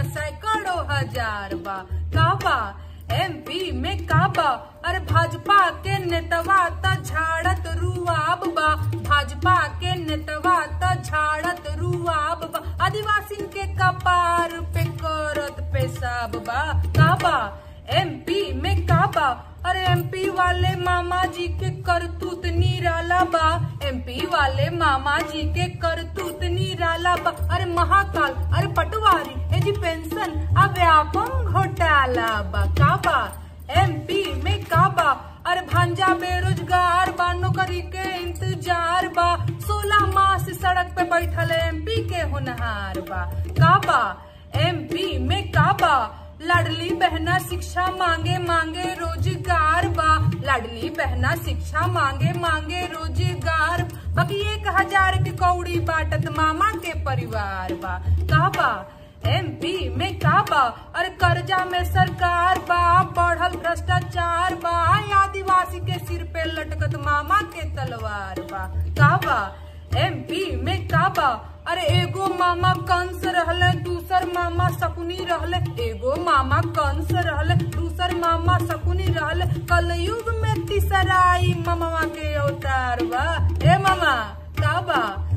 सैकड़ों हजार बा का बा एमपी में का बा अरे भाजपा के नेतवा त झाड़त रुआब बा भाजपा के नेतवा त झाड़त रुआब बा आदिवासी के कपार पे करत पेशाब बा का बा एमपी में का बा अरे एमपी वाले मामा जी के करतूत निराला बा एमपी वाले मामा जी के करतूत निराला बा अरे महाकाल अरे पटवारी ए जी पेंशन आ व्यापम घोटाला बा का बा एमपी में का बा अरे भांजा बेरोजगार बा नौकरी के इंतजार बा सोलह माह से सड़क पे बैठल एमपी के होनहार बा का बा एमपी में का बा लाडली बहना शिक्षा मांगे मांगे रोजगार बा लाडली बहना शिक्षा मांगे मांगे रोजगार बाकी एक हजार के कौड़ी बाटत मामा के परिवार बा का बा एमपी में का बा अरे कर्जा में सरकार बा बढ़ल भ्रष्टाचार बा आदिवासी के सिर पे लटकत मामा के तलवार बा का बा एमपी में का बा अरे एगो मामा कंस रहले दूसर मामा शकुनी रहले एगो मामा कंस रहले दूसर मामा शकुनी रहले कलयुग में तीसराई मामा के अवतार बा ए मामा का बा